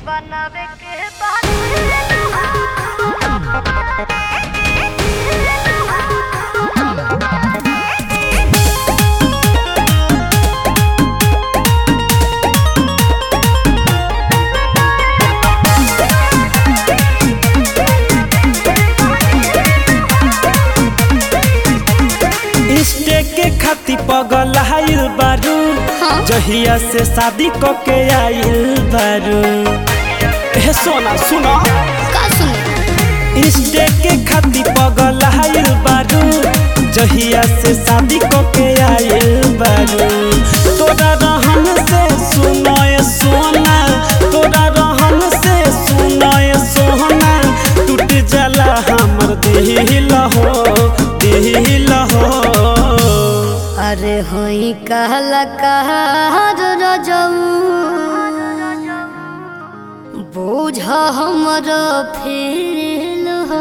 बनावे के इष्टे के खाती पगल आइल बारू जहिया से शादी क के आइल बारू हे सोना सुनो का सुने इष्टे के खाती पगल आइल बारू जहिया से शादी क के आइल बारू तोरा रहन से सुनो ए सोना तोरा रहन से सुनो ए सोना टूट जाला हमर दिल हो दिल हो अरे होई कहला कहर रजऊ बोझ हमर फील हो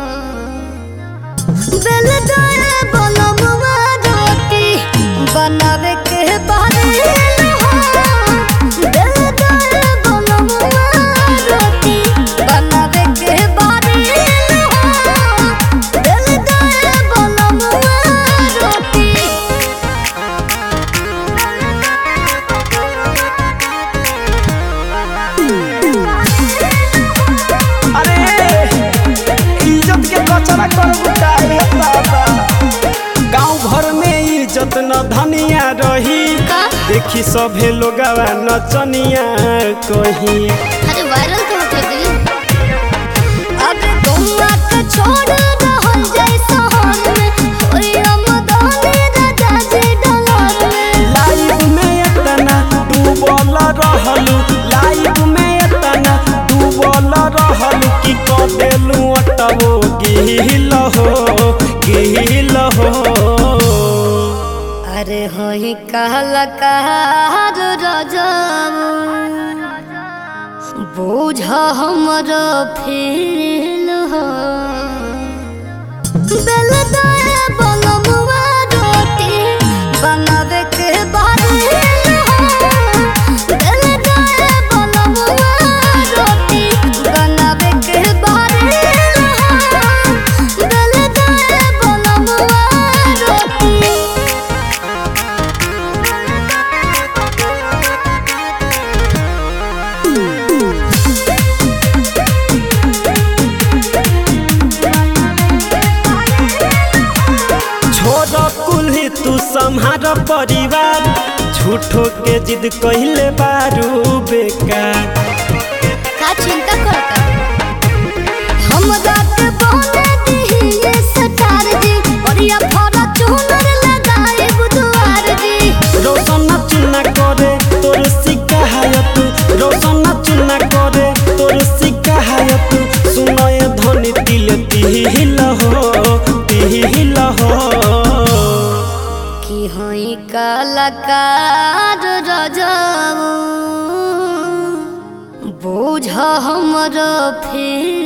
बेल दाए बनमुआ रोटी बनावे के बारेल हो बेल दाए बनमुआ रोटी बनावे के बारेल हो बेल दाए बनमुआ रोटी अरे इज्जत के कचरा कर बुटाए बाबा गांव घर में इज्जत न धनिया रही का? देखी सभे लोगवा नचनिया कही अरे वायरल तो होते दिल अब गौवा के छोड़ रहल जाय शहर में ओए अमदानी राजा जी डलर में लाइफ में इतना डूबल रहलू लाइफ में इतना डूबल रहलू कि क देलू अटबो गिल हो गिल हो अरे होई कहला कहर रजब बोझ हमर फील हो बेल दाए बनमुआ रोटी बनावे के बारेल हो बेल दाए बनमुआ रोटी बनावे के बारेल हो बेल दाए बनमुआ रोटी छोड़ कुल्ही तू संहार परिवार झूठो के जिद कहले बारू बेकार का चिंता करता हम रात बोले दिए सटार जी बढ़िया फरा चुनर लगाए बुधवार जी रोशन चुना करे तोर शिकायत रोशन चुना करे तोर शिकायत सुनय धनी दिल तिहिल हो तिहिल हो की होई कलाकार रजब बोझ हमर फिर